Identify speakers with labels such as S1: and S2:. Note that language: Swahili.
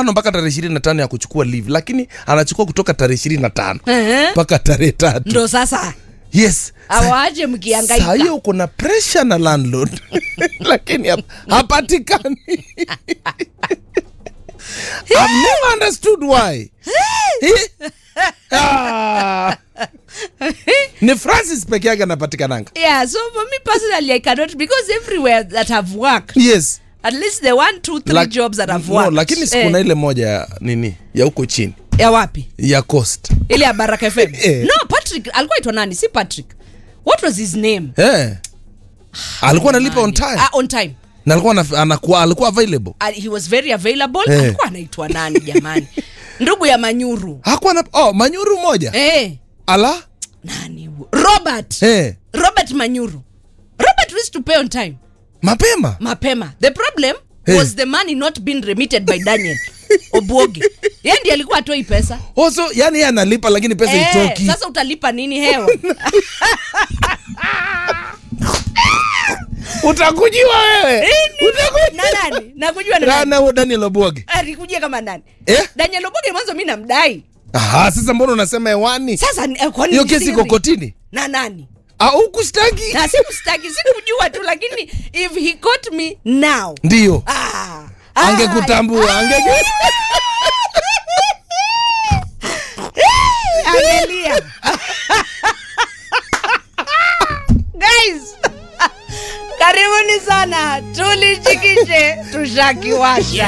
S1: tano mpaka tarehe ishirini na tano ya kuchukua leave lakini anachukua kutoka tarehe ishirini na tano
S2: Ehe.
S1: mpaka tarehe tatu
S2: ndo sasa
S1: yes Sa-
S2: awaache
S1: saa
S2: mkiangaika
S1: hiyo uko na pressure na landlord lakini hap- hapatikani I've never understood why Eh? Ah. ni francis peke yake anapatikananga
S2: yeah so for me personally i cannot because everywhere that i've worked
S1: yes
S2: at least the one two three
S1: Lak-
S2: jobs that i've
S1: no,
S2: worked
S1: lakini
S2: eh,
S1: sikuna ile moja ya nini ya huko chini
S2: ya wapi
S1: ya coast
S2: ile ya baraka fm
S1: Eh.
S2: no patrick alikuwa itwa nani si patrick what was his name
S1: eh. alikuwa analipa on time
S2: ah, on time
S1: na alikuwa ana- anakuwa alikuwa available
S2: uh, he was very available
S1: Eh.
S2: alikuwa anaitwa nani jamani ndugu ya manyuru
S1: hakuwa na oh, manyuru moja
S2: eh,
S1: ala
S2: nani huyo? robert
S1: eh.
S2: robert manyuru robert used to pay on time
S1: mapema
S2: mapema the problem
S1: Eh.
S2: was the money not being remitted by daniel obwoge ye ndi alikuwa atoi pesa
S1: oso yani yeye analipa lakini pesa
S2: Eh,
S1: itoki
S2: sasa utalipa nini hewa
S1: utakujiwa wewe
S2: na nani nakujua na nani
S1: rana huo daniel obwoge
S2: alikujia kama nani
S1: Eh?
S2: daniel obwoge mwanzo mi namdai
S1: aha sasa mbona unasema hewani
S2: sasa eh, kwani
S1: hiyo
S2: ni
S1: kesi
S2: siri?
S1: iko kotini
S2: na nani
S1: au kustaki
S2: na sikustaki sikujua tu lakini if he caught me now
S1: ndio
S2: ah,
S1: angekutambua ange
S2: angelia guys karibuni sana tulichikishe tushakiwasha